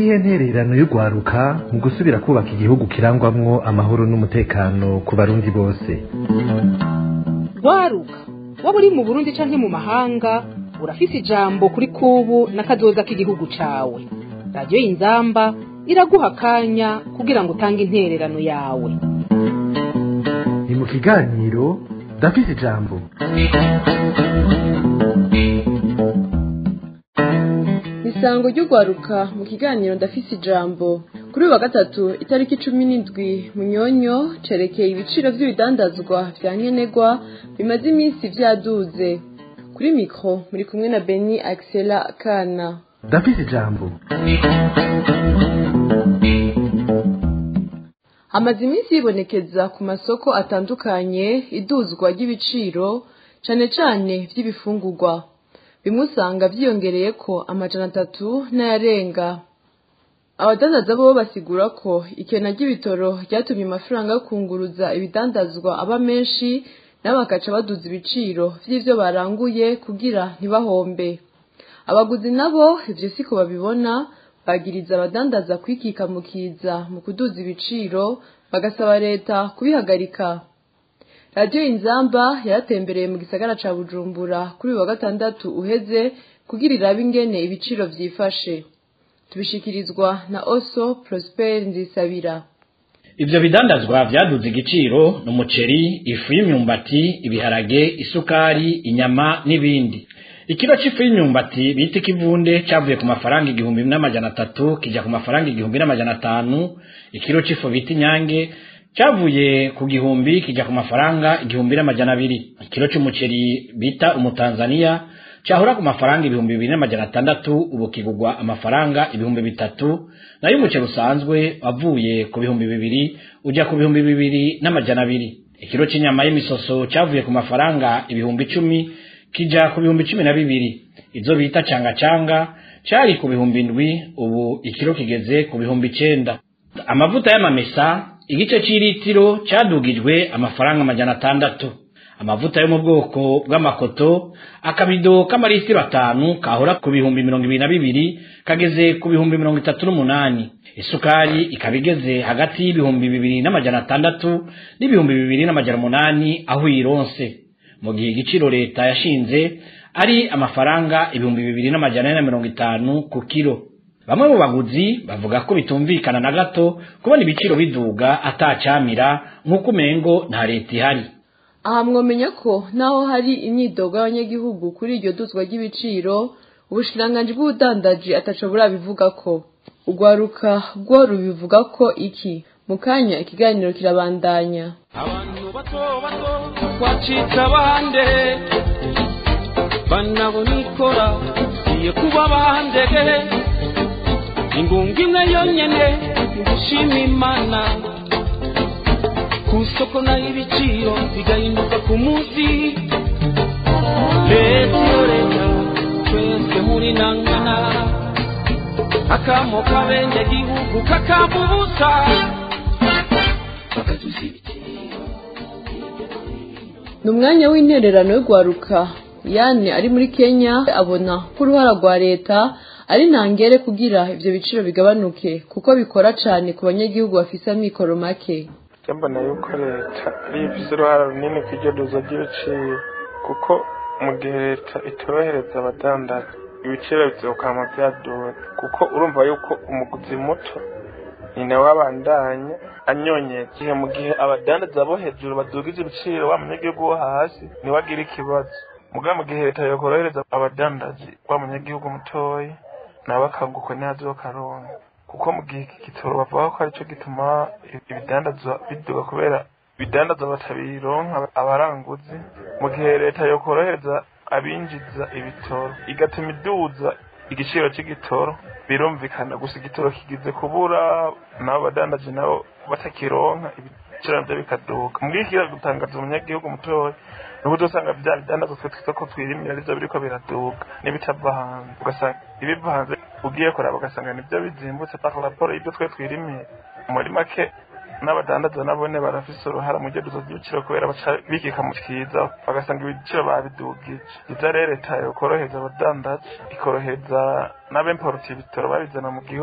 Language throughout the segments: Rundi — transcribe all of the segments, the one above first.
niyihe ntererano y'urwaruka mu gusubira kubaka igihugu kirangwamwo amahoro n'umutekano ku barundi bose rwaruka waba uri mu burundi canke mu mahanga urafise ijambo kuri kubu n'akazoza k'igihugu cawe radiyo y'inzamba iraguha akanya kugira ngo utange intererano yawe ni mu kiganiro ndafise ijambo isango ry'urwaruka mu kiganiro ndafise ijambo kuri uyu wa gatatu itariki cumi n'indwi munyonyo cerekeye ibiciro vy'ibidandazwa vya nkenerwa bimaze iminsi vyaduze kuri mikro muri kumwe na beni axela kana ndafise ijambo hamaze iminsi yibonekeza ku masoko atandukanye iduzwa ry'ibiciro cane cane vy'ibifungurwa bimwe usanga vyiyongereye ko amajana atatu n'ayarenga abadandaza bo basigura ko ikena ry'ibitoro ryatumye amafaranga yo kunguruza ibidandazwa aba menshi nabo bakaca baduza ibiciro vy'ivyo baranguye kugira ntibahombe abaguzi nabo ivyo siko babibona bagiriza abadandaza kwikika mu kiza mu kuduza ibiciro bagasaba leta kubihagarika radiyo inzamba yaratembereye mu gisagara ca bujumbura kuri uyu wa gatandatu uheze kugira irabe ingene ibiciro vyifashe tubishikirizwa na oso prosper nzisabira ivyo bidandazwa vyaduze igiciro ni umuceri ifu y'imyumbati ibiharage isukari inyama n'ibindi ikiro c'ifu y'imyumbati bita ikivunde cavuye ku mafaranga igihumbi n'amajana atatu kija ku mafaranga igihumbi n'amajana atanu ikiro c'ifu bita inyange cavuye ku gihumbi kija ku mafaranga igihumbi n'amajana abiri ikiro c'umuceri bita umutanzaniya cahora ku mafaranga ibihumbi bibiri n'amajana atandatu ubu kigurwa amafaranga ibihumbi bitatu nayo umuceri usanzwe wavuye ku bihumbi bibiri uja ku bihumbi bibiri n'amajana abiri ikiro c'inyama y'imisoso cavuye ku mafaranga ibihumbi icumi kija ku bihumbi cumi na bibiri izo bita canga canga cari ku bihumbi indwi ubu ikiro kigeze ku bihumbi icenda amavuta y'amamesa igice c'iritiro cadugijwe amafaranga amajana atandatu amavuta yo mu bwoko bw'amakoto akabido k'amaritiro atanu kahora ku bihumbi mirongo ibiri na bibiri kageze ku bihumbi mirongo itatu n'umunani isukari ikaba igeze hagati y'ibihumbi bibiri n'amajana atandatu n'ibihumbi bibiri n'amajana umunani aho uyironse mu gihe igiciro leta yashinze ari amafaranga ibihumbi bibiri n'amajana ane na mirongo itanu ku kiro bamwe mu baguzi bavuga ko bitumvikana na gato kubona ibiciro biduga atacamira nk'uko umengo nta leta ihari aha mwomenya ko naho hari imyidogo y'abanyagihugu kuri iryo duzwa ry'ibiciro ubushikiranganji bw'ubudandaji ataco burabivuga ko urwaruka rwo rubivuga ko iki mu kanya ikiganiro kirabandanya abantu bato bato twacitse abande banabona ikora igiye kuba bandege ingunga imwe yonyene gushima imana ku isoko naho ibiciro bigahinduka ku munsi leta iyo leta twese muri nangana akamo kabenge gihugu kakabubusa ni umwanya w'intererano y'urwaruka yane ari muri kenya abona ko uruhara rwa leta ari ntangere kugira ivyo biciro bigabanuke kuko bikora cane ku banyagihugu bafise amikoro make mbona yuko leta ariyo ifise uruhara runini ku iryo duza ry'ibiciro kuko mu gihe leta itorohereza abadandaza ibiciro bizokama vyaduga kuko urumva yuko umuguzi muto ni nawe abandanya anyonyeza igihe mu gihe abadandaza bo hejuru badugije ibiciro wa munyagihugu wo hasi niwe agira ikibazo mugabo mu gihe leta yokorohereza abadandazi wa munyagihugu mutoyi nawe akagukwe ntihazokaronka kuko mu gihe iki gitoro bavuga ko aricyo gituma ibidandazwa biduga kubera ibidandazwa batabironka abaranguzi mu gihe leta yokorohereza abinjiza ibitoro igatuma iduza igiciro cy'igitoro birumvikana gusa igitoro kigize kubura nabo badandaje nabo batakironka ibiciro navyo bikaduka mu gihe gutangaza umunyagihugu mutoya nuko dusanga vya bidandazwa twe twita ko twirimira arivyo biriko biraduka n'ibitava hanze ugasanga ibiva hanze ugiye kuraba ugasanga nivyo bizimbutse par rapport y'ibyo twe twirimiye muri make n'abadandaza nabone barafise uruhara mu ryo ry'ibiciro kubera baca bikika mu kiza bagasanga ibiciro babidugije ivyo rero leta yokoroheza abadandaza ikoroheza n'abemporota ibitoro babizana mu gihugu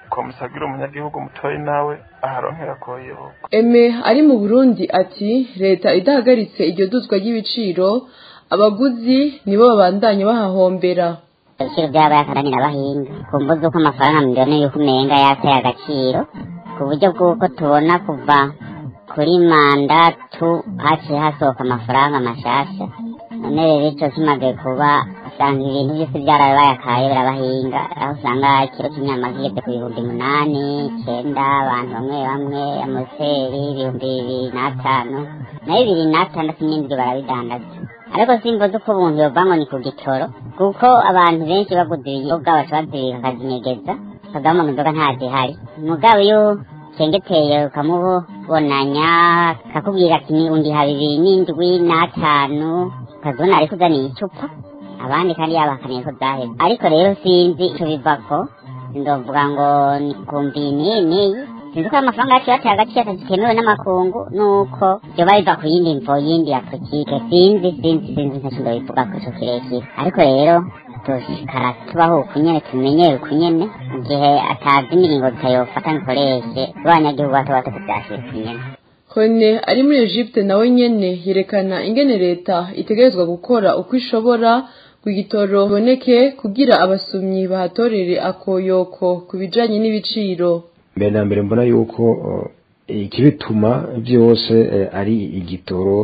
komusagira umunyagihugu mutoyi nawe aharonkera koyoka eme ari mu burundi ati leta idahagaritse iryo duzwa ry'ibiciro abaguzi nibo babandanya bahahombera ibiciro by'abaye akaranira abahinga ku mvu z'uko amafaranga miliyoni y'uko umenga yateye agaciro ku buryo bw'uko tubona kuva kuri mandatu haciye hasohoka amafaranga mashasha none rero ico kimaze kuba usanga ibintu byose byarabaye akaye birabahinga aho usanga ikiro cy'inyama kigeze ku bihumbi munani icenda abantu bamwe bamwe amuseri ibihumbi bibiri n'atanu nayo bibiri n'atandatu n'indwi barabidandaza ariko simba uko umuntu yova ngo ni ku gitoro kuko abantu benshi baguze ibiyoga baca bazibika akazinyegeza bakagamo inzoga ntazihari mugabo iyo ucengeteye ukamubonanya akakubwira ati ni undiha bibiri n'indwi n'atanu ukazibona ariko uzaniye icupa abandi kandi yabakaniye ko zaheze ariko rero sinzi ico bivako sindovuga ngo ni kumbi niyi niyi sinzi ko amafaranga yacu yateye agaciro zitemewe n'amakungu nuko vyoba biva ku yindi mvo yindi ya politike sinzi sinzi sinzi ntaco ndobivuga ko ico kirekire ariko rero dushikara tubaho ukunyene tumenyere ukunyene mu gihe atazi imiringo tutayofata nkoreshe abanyagihugu bato bato tuvyashire ukunyene Kone ari muri Egypte nawe nyene yerekana ingene leta itegerezwa gukora uko ishobora ku gitoro boneke kugira abasumyi bahatorere akoyoko ku bijanye n'ibiciro mbere na mbere mbona yuko uh, ikibituma byose uh, ari igitoro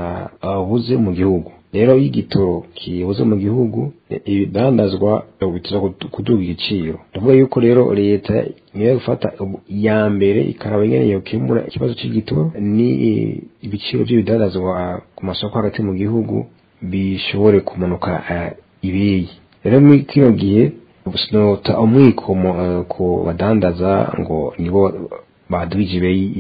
cyabuze mu gihugu rero iyo igitoro kibuze mu gihugu ibidandazwa bitira kuduga igiciro ndavuga yuko rero leta niyo gufata iya mbere ikaraba ingene yokemura ikibazo cy'igitoro ni ibiciro by'ibidandazwa ku masoko hagati mu gihugu bishobore kumanuka uh, ibeyi rero muri kino gihe sinota umwikomo ku badandaza ngo nibo badugije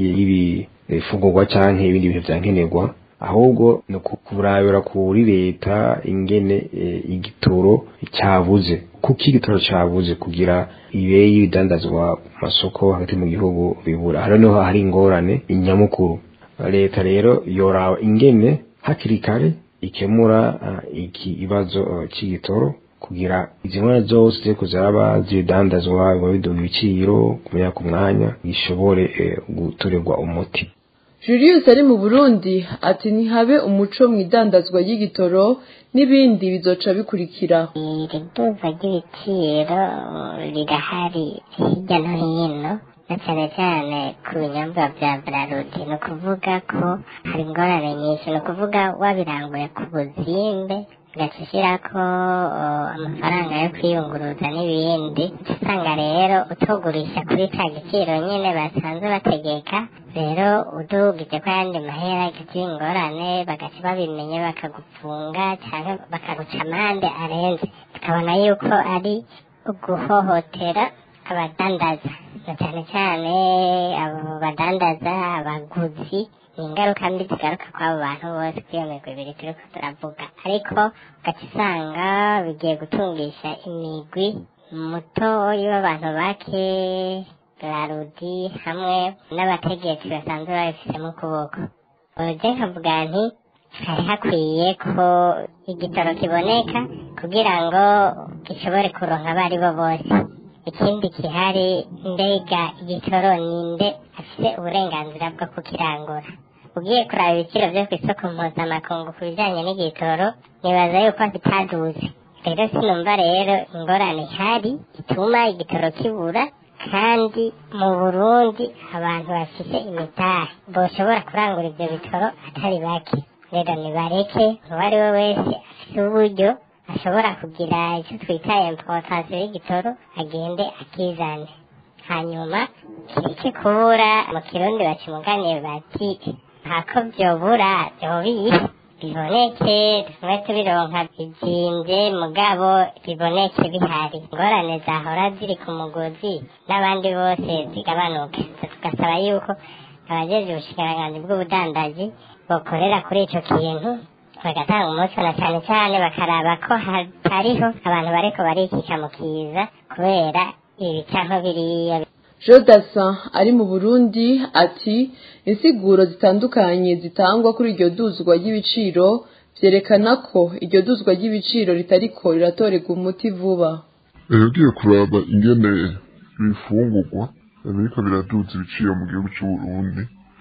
ibifungurwa canke ibindi bintu vyankenerwa ahubwo ni kurabira kuri leta ingene igitoro cyabuze kuko igitoro cyabuze kugira ibe y'ibidandazwa mu masoko hagati mu gihugu bibura hano niho hari ingorane inyamukuru leta rero yoraba ingene hakiri kare ikemura iki kibazo cy'igitoro kugira izi nkora zose ziri kuzaba zibidandazwa biba biduha ibiciro kumenya ku mwanya bishobore gutorerwa umuti Julius ari mu Burundi ati ntihabe umuco mu idandazwa ry'igitoro n'ibindi bizoca bikurikira iri duza ry'ibiciro rirahari hirya no hino na cyane cyane ku binyobwa bya brarudi ni ukuvuga ko hari ingorane nyinshi ni ukuvuga wabiranguye ku buzimbe ugaca ushyirako amafaranga yo kwiyunguruza n'ibindi usanga rero utugurisha kuri ca giciro nyine basanzwe bategeka rero udugije ko ayandi mahera igaca ingorane bagaca babimenye bakagupfunga cyangwa bakaguca amande arenze tukabona yuko ari uguhohotera abadandaza na cyane cyane abo badandaza abaguzi ni ingaruka mbi zigaruka kw'abo bantu bose kuri iyo migwi ibiri turiko turavuga ariko ugaca usanga bigiye gutungisha imigwi mutoyi w'abantu bake rarudi hamwe n'abategetsi basanzwe babifitemo ukuboko je nkavuga nti hari hakwiye ko igitoro kiboneka kugira ngo gishobore kuronka abo ari bo bose ikindi kihari mbega igitoro ninde afite uburenganzira bwo kukirangura ugiye kuraba ibiciro byo ku isoko mpuzamakungu ku bijyanye n'igitoro nibaza yuko bitaduze rero sinumva rero ingorane ihari ituma igitoro kibura kandi mu burundi abantu bafite imitahe boshobora kurangura ibyo bitoro atari bake rero nibareke uwo ari we wese afite uburyo ashobora kugira icyo twita importation y'igitoro agende akizane hanyuma kireke kubura mu kirundi bakimuganiye bati ntako byobura byobiye biboneke tume tubironka bizimbye mugabo biboneke bihari ingorane zahora ziri ku mugozi n'abandi bose zigabanuke tugasaba yuko abajeje ubushikiranganji bw'ubudandaji bokorera kuri ico kintu bagatanga umuco na cyane cyane bakaraba ko hatariho abantu bariko barikika mu kiza kubera ibi canke biriya Jodasa ari mu Burundi ati insiguro zitandukanye zitangwa kuri iryo duzwa ry'ibiciro vyerekana ko iryo duzwa ry'ibiciro ritariko riratorerwa umuti vuba ugiye kuraba ingene ibifungurwa biriko biraduza ibiciro mu gihugu c'uburundi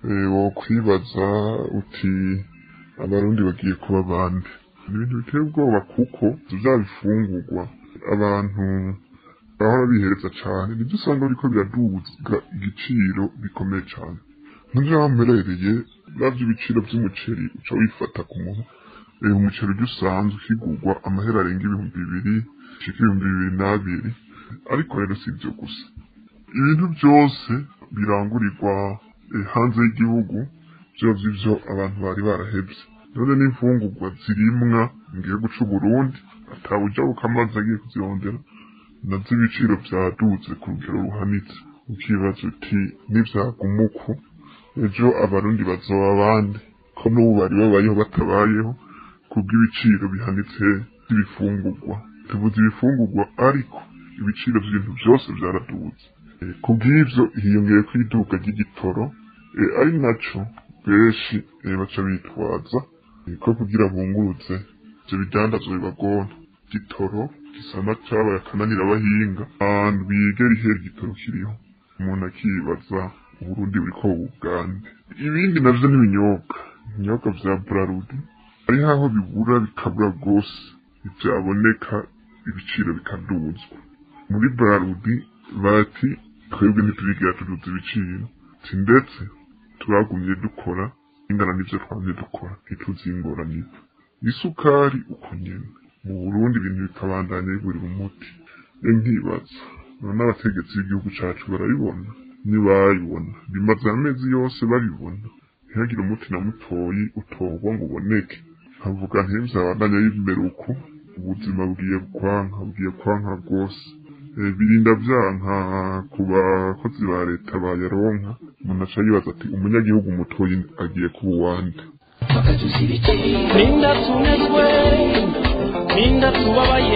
wokwibaza uti abarundi bagiye kuba bande ni ibintu biteye ubwoba kuko vya bifungurwa abantu bahora bihereza cane nivyo usanga biriko biraduga igiciro bikomeye cane nk'ivyo wamperereye bavyo ibiciro vy'umuceri uca wifata ku muntu umuceri ujya usanzwe ukigurwa amahera arenga ibihumbi bibiri shika ibihumbi bibiri n'abiri ariko rero si ibyo gusa ibintu byose birangurirwa hanze y'igihugu byose ibyo abantu bari barahebye none n'imfungurwa zirimwa mu gihugu c'u Burundi atawuja ukamazi agiye kuzirondera nazo ibiciro vyadutse ku rugero ruhanitse ukibaza uti nivyaguma uku ejo abarundi bazoba bande ko n'ubu bari babayeho batabayeho kubw'ibiciro bihanitse by'ibifungurwa tuvuze ibifungurwa ariko ibiciro by'ibintu byose byaraduze kubw'ivyo hiyongeye ko iduka ry'igitoro ari naco benshi baca bitwaza ko kugira bunguruze ivyo bidandazwa bibagora igitoro gisa na cabaye akananira abahinga abantu bigera ihera igitoro kiriho umuntu akibaza uburundi buriko bugande ibindi navyo n'ibinyobwa ibinyobwa vya burarudi hariho aho bibura bikabura rwose ivyaboneka ibiciro bikaduzwa muri burarudi bati twebwe ntiturigira tuduza ibiciro ti ndetse turagumye dukora ingana n'ivyo twamye dukora ntituzi ingorane isukari uko nyene mu burundi ibintu bikabandanya bigurira umuti e nkibaza none abategetsi b'igihugu cacu barabibona nibayibona bimaze amezi yose babibona ntihagire umuti na mutoyi utorwa ngo uboneke nkavuga ntivyabandanya y'imbere uko ubuzima bugiye kwanka bugiye kwanka rwose birinda vyanka ku bakozi ba leta bayaronka umuntu aca yibaza ati umunyagihugu mutoyi agiye kuba uwande ninda tunezwe ninda tubabaye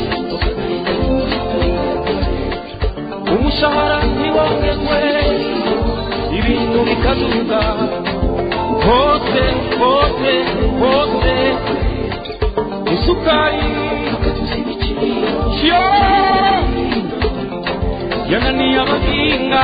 umushahara ntiwongezwe ibintu bikaduga hose hose hose isukari yo yananiye abahinga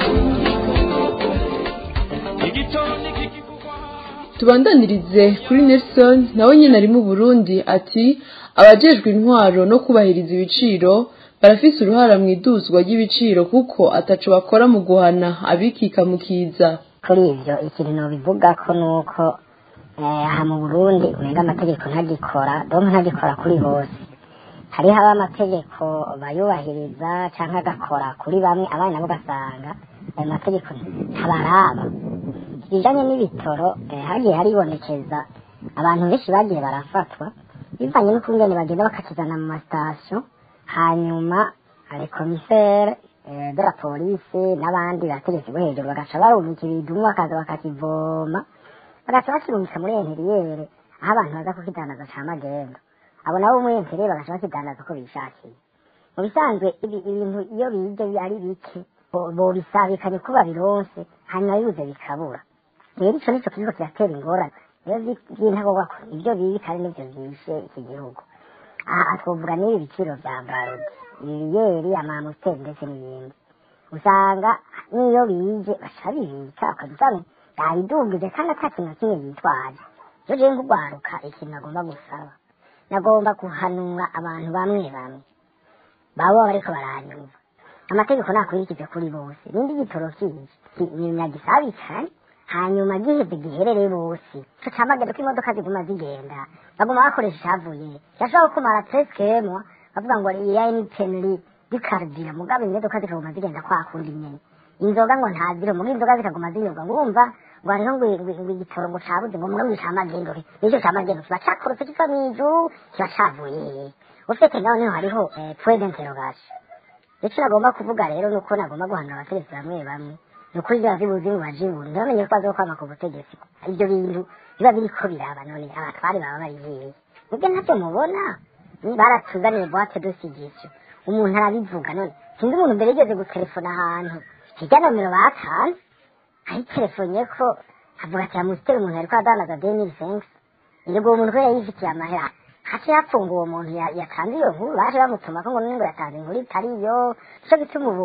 igitondo kikivugwa tubandanirize kuri Nelson nawe nyine ari mu Burundi ati abajejwe intwaro no kubahiriza ibiciro barafise uruhara mu iduzwa ry'ibiciro kuko ataco bakora mu guhana abikika mu kiza kuri ivyo ikintu nobivuga ko nuko eh, aha mu Burundi umenga amategeko ntagikora donc ntagikora kuri bose hariho aba amategeko bayubahiriza canke agakora kuri bamwe abandi nabo ugasanga ayo mategeko ntabaraba ibijanye n'ibitoro eh, hagiye haribonekeza abantu benshi bagiye barafatwa bivanye n'ukungene bagenda bakakizana mu masitasiyo hanyuma hari komisere eh, de la polisi n'abandi bategetsi bo hejuru bagaca barungika ibidumu bakaza bakakivoma bagaca bakirungika muri enteriyere aho abantu baza kukidandaza ca magendo abo nabo muri enteriyere bagaca bakidandaza uko bishakiye mu bisanzwe ibi- ibintu iyo bije ari bike bo- bobisabikanye ko babironse hanyuma bibuze bikabura rero ico nico kiriko kiratera ingorane rero vy'intagorwa ko ivyo bibi kandi nivyo vyishe iki gihugu aha twovuga n'ibi biciro vya barudi ibiyeri amamuteri ndetse n'ibindi usanga n'iyo bije baca bibika ukadusanga babidugije kandi ata kintu na kimwe yitwaje rero jewe nk'ugwaruka ikintu nagomba gusaba nagomba guhanura abantu bamwe bamwe baba bariko baranyumva amategeko nakurikize kuri bose nindi gitoro kije nagisabikane hanyuma giheze giherere bose ico camagendo ko imodoka ziguma zigenda baguma bakoresha icavuye yashobora kumara teskemwa bavuga ngo iya nitenri dikardira mugabe imodoka zikaguma zigenda kwa kundi nyene inzoga ngo ntazire muga inzoga zikaguma zinyobwa ngumva ngo hariho ngo ngo igitoro ngo cabuze ngo mugabe icamagendo nico camagendo kiba cakorotse kiva mw'ijuru kiba cavuye ufite naho niho hariho eh, point d'interrogation icyo nagomba kuvuga rero ni uko nagomba guhanura abategetsi bamwe bamwe ni ukuri biba bibuze ngo baje ibuntu ntibamenye ko bazokwama ku butegetsi ibyo bintu biba biriko biraba none abatwari baba bari hehe nibyo ntavyo mubona Ni baratuzaniye boite de signature umuntu arabivuga none sinzi umuntu mbere yigeze gutelefona ahantu hirya nomero batanze ayitelefonye ko avuga ati amusiteri umuntu yariko adandaza denil fenks yego uwo muntu ko yayifitiye amahera haci hapfunga uwo muntu ya- yatanze iyo nkuru baje bamutumako ngo none ngo yatanze inkuru itariyo nico gituma ubu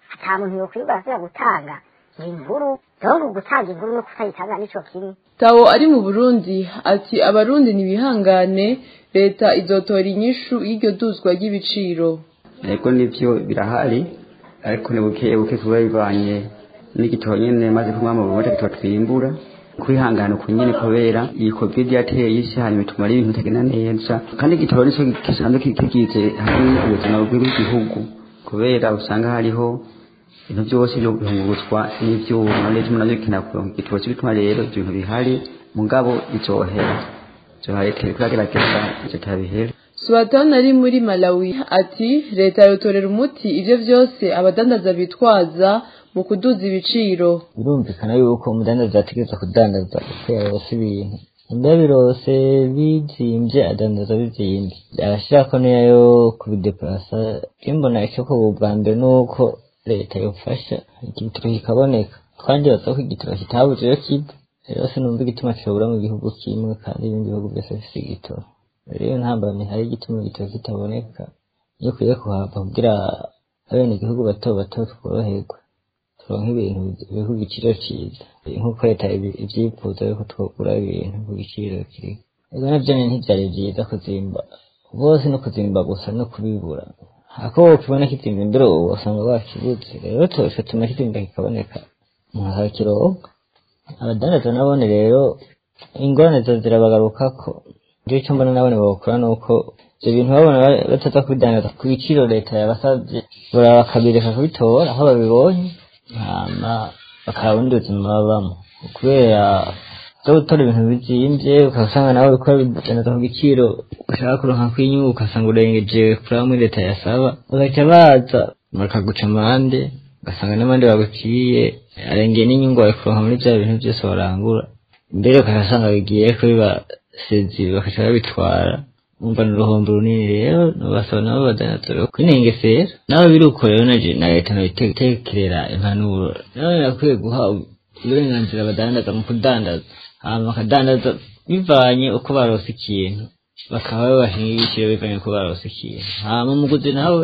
ata muntu yokwirirwa asubira gutanga inkuru donc gutanga inkuru no kutayitanga nico kimwe tawo ari mu burundi ati abarundi ntibihangane leta izotora inyishu y'iryo duzwa ry'ibiciro ariko nivyo birahari ariko ni buke buke kuba bivanye n'igitoro nyene maze kumwa mu bumote gitoro twimbura kwihangana uku nyene kubera iyi covid yateye isi hanyuma bituma ari ibintu bitagenda neza kandi igitoro nico gisanzwe kigize hamwe ubuzima bw'igihugu kubera usanga hariho ibintu byose byo guhunguruzwa n'ivyuma n'ivyo navyo bikina kuronka igitoro bituma rero ibyo bintu bihari mugabo bizohera zohari turagerageza ivyo tabihera Suwatani ari muri Malawi ati leta yotorera umuti ivyo vyose abadandaza bitwaza mu kuduza ibiciro birumvikana yuko umudandaza ategereza kudandaza uko yarose ibintu imba birose bizimvye adandaza bizimvye arashirako niyo yo kubideplasa imbona isoko bwa mbere nuko leta yofasha igitoro kikaboneka kandi baza ko igitoro kitabuze iyo kiva rero sinumva igituma kibura mu gihugu kimwe kandi ibindi bihugu byose bifise igitoro rero ntambamye hari igituma igitoro kitaboneka iyo ukwiye kuhava kugira abenegihugu bato bato tworoherwe turonke ibintu biri ku giciro cyiza nk'uko leta ibyifuza yuko twogura ibintu ku giciro kiri ego navyo ntivyari vyiza kuzimba bose no kuzimba gusa no kubibura ako ukibona kizimba imbere ubu usanga wakibuze rero twese tuma kizimba kikaboneka mwakakironka abadandaza nabone rero ingorane zo zirabagarukako rero icyo mbona nabone bawukora ni uko ibyo bintu babona bataza kubidandaza ku biciro leta yabasabye baraba bakabireka kubitora aho babibonye hama bakaba ubundi buzima babamo kubera zo gutora ibintu bizimvye ukasanga nawe uriko bidandaza ku giciro ushaka kuronka kw'inyungu ugasanga urengeje kuri aho muri leta yasaba bagaca baza bakaguca amande ugasanga n'amande baguciye arengeye n'inyungu wawe kuronka muri vya bintu vyose warangura mbere ukasanga bigiye kubibasezi bakaca babitwara umva ni uruhombo runini rero nubasaba nabo badandaza kwinengesera nawe biri uko rero naje na leta nabitekerera impanuro nawe nakwiye guha uburenganzira abadandaza mu kudandaza hama bakadandaza bivanye uko barose ikintu bakaba babashinga ibiciro bivanye uko barose ikintu hama umuguzi nawe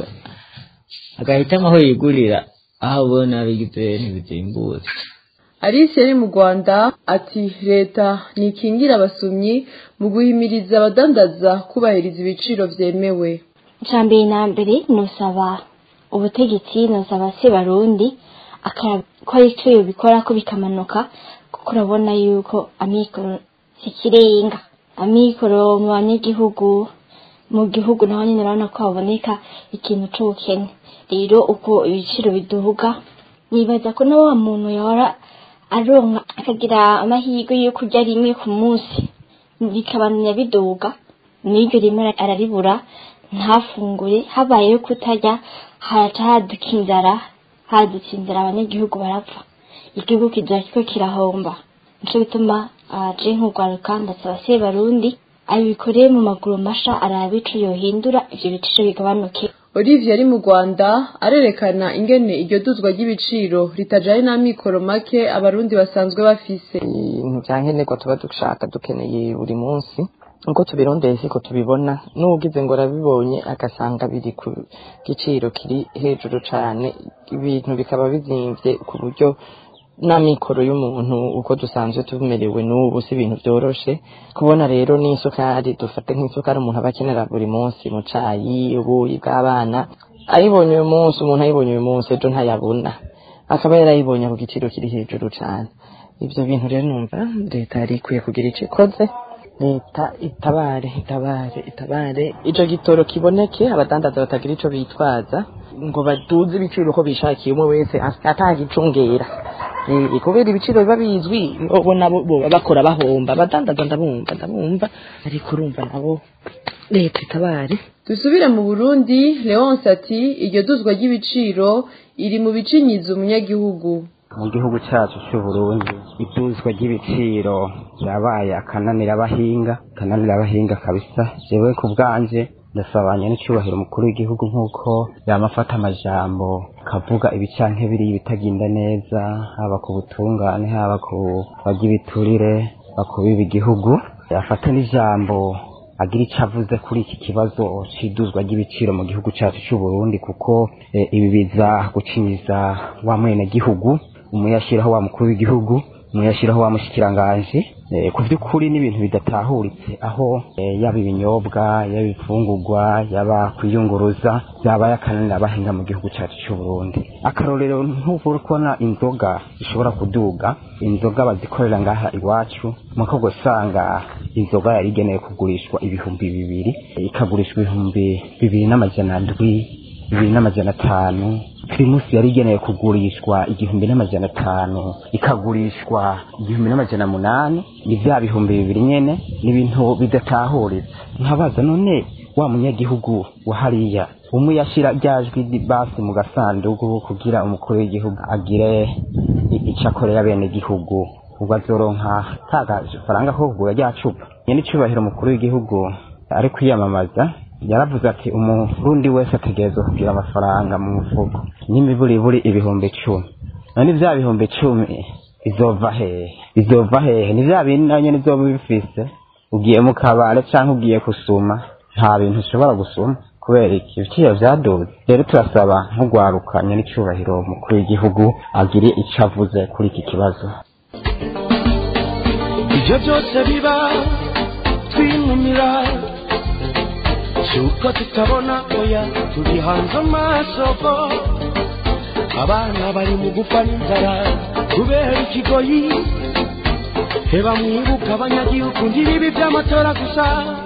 agahitamo aho yigurira aho abona bigize ntibizimbutse Alice yari mu Rwanda ati leta nikingira abasumyi mu guhimiriza abadandaza kubahiriza ibiciro vyemewe icambere na mbere nosaba ubutegetsi nosaba se barundi akakora ico yobikora ko bikamanuka kuko urabona yuko amikoro sikirenga amikoro mu banyagihugu mu gihugu naho nyine urabona ko haboneka ikintu c'ubukene rero uko ibiciro biduhuga nibaza ko na wa muntu yahora aronka akagira amahirwe yo kurya rimwe ku munsi bikabandanya biduga n'iryo rimwe araribura ntafungure habayeho kutarya haraca haduka inzara hadutse inzara abanyagihugu barapfa igihugu kizoba kiriko kirahomba nico bituma aje nk'urwaruka ndasaba se barundi abikoreye mu maguru masha araba ico yohindura ivyo biciro bigabanuke Olivier ari mu Rwanda arerekana ingene iryo duzwa ry'ibiciro ritajanye n'amikoro make abarundi basanzwe bafise ibintu vya nkenerwa tuba dushaka dukeneye buri munsi uko tubirondeye siko tubibona n'ugize ngo arabibonye agasanga biri ku giciro kiri hejuru cane ibintu bikaba bizimvye ku buryo n'amikoro y'umuntu uko dusanzwe tumerewe n'ubu si ibintu vyoroshe kubona rero n'isukari dufate nk'isukari umuntu aba akenera buri munsi mu cayi ubuyi bw'abana ayibonye uyu munsi umuntu ayibonye uyu munsi ejo ntayabona akaba yarayibonye ku giciro kiri hejuru cane ivyo bintu rero numva leta yari ikwiye kugira ico ikoze leta itabare itabare itabare ico gitoro kiboneke abadandaza batagira ico bitwaza ngo baduze ibiciro uko bishakiye umwe wese atagicungera kubera ibiciro biba bizwi bo nabo bakora bahomba abadandaza ndabumva ndabumva ariko urumva nabo leta itabare dusubire mu Burundi Leonce ati iryo duzwa ry'ibiciro iri mu bicinyiza umunyagihugu mu gihugu cyacu cy'u Burundi iduzwa ry'ibiciro yabaye akananira abahinga akananira abahinga kabisa jewe ku bwanje ndasabanye n'icyubahiro umukuru w'igihugu nk'uko yamafata amajambo akavuga ibicanke biri bitagenda neza haba ku butungane haba ku barya ibiturire bakubiba igihugu yafata n'ijambo agira icyo avuze kuri iki kibazo c'iduzwa ry'ibiciro mu gihugu cyacu cy'u Burundi kuko eh, ibi biza gucinyiza wa mwene gihugu umuyashyiraho wa mukuru w'igihugu umuyashyiraho wa mushikiranganje eh, ku by'ukuri n'ibintu bidatahuritse aho eh, yaba ibinyobwa yaba ibifungurwa yaba kwiyunguruza byaba yakananira abahinga mu gihugu cyacu cy'u Burundi akarorero ntuvura kubona inzoga zishobora kuduga inzoga bazikorera ngaha iwacu muko gusanga inzoga yari igenewe kugurishwa ibihumbi bibiri ikagurishwa ibihumbi bibiri n'amajana ndwi bibiri n'amajana atanu pirimusi yari igenewe kugurishwa igihumbi n'amajana atanu ikagurishwa igihumbi n'amajana munani ni bya bihumbi bibiri nyene ni ibintu bidatahuritse nkabaza none wa munyagihugu wa hariya umwe yashira ryajwi basi mu gasanduku kugira umukuru w'igihugu agire i- ico akorera bene gihugu ubwo azoronka ka gafaranga ko kugura rya cupa nyene icubahiro umukuru w'igihugu ari kwiyamamaza yaravuze ati umurundi wese ategerezwa kugira amafaranga mu mufuko n'imiburiburi ibihumbi icumi none vya bihumbi icumi bizova hehe bizova hehe ni vya bindi nawe nyene uzoba ubifise ugiye mu kabare canke ugiye gusuma nta bintu ushobora gusuma kubera iki ibiciro vyaduze rero turasaba nk'ugwarukanye n'icubahiro umukuru w'igihugu agire ico avuze kuri iki kibazo ibyo byose biba twinumira si uko tutabona oya turi hanze amaso ko abana bari mu gupfa n'inzara kubera ikigoyi heba mwibuka abanyagihugu ngibi by'amatora gusa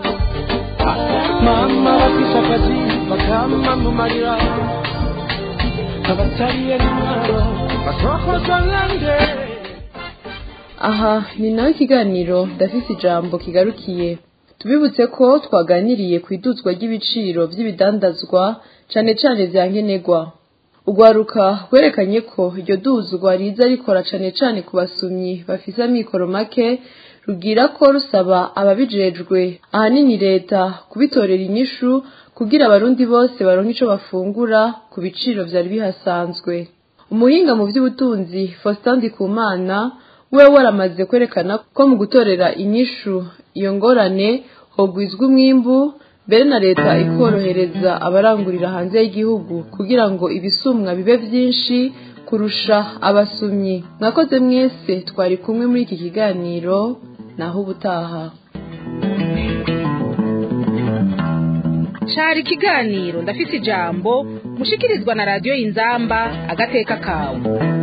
mama bafise akazi bakamamumarira abatariye n'intwaro basokozwa nande aha ni nawe ikiganiro ndafise ijambo kigarukiye tubibutse ko twaganiriye ku iduzwa ry'ibiciro by'ibidandazwa cane cane vya nkenerwa urwaruka rwerekanye ko iryo duzwa riza rikora cane cane ku basumyi bafise amikoro make rugira ko rusaba ababijejwe ahanini leta kubitorera inyishu kugira abarundi bose baronke ico bafungura ku biciro vyari bihasanzwe umuhinga mu vy'ubutunzi Faustin Ndikumana we waramaze kwerekana ko mu gutorera inyishu iyo ngorane hogwizwa umwimbu mbere na leta ikorohereza abarangurira hanze y'igihugu kugira ngo ibisumwa bibe vyinshi kurusha abasumyi mwakoze mwese twari kumwe muri iki kiganiro naho ubutaha cari ikiganiro ndafise ijambo mushikirizwa na radiyo y'inzamba agateka kawe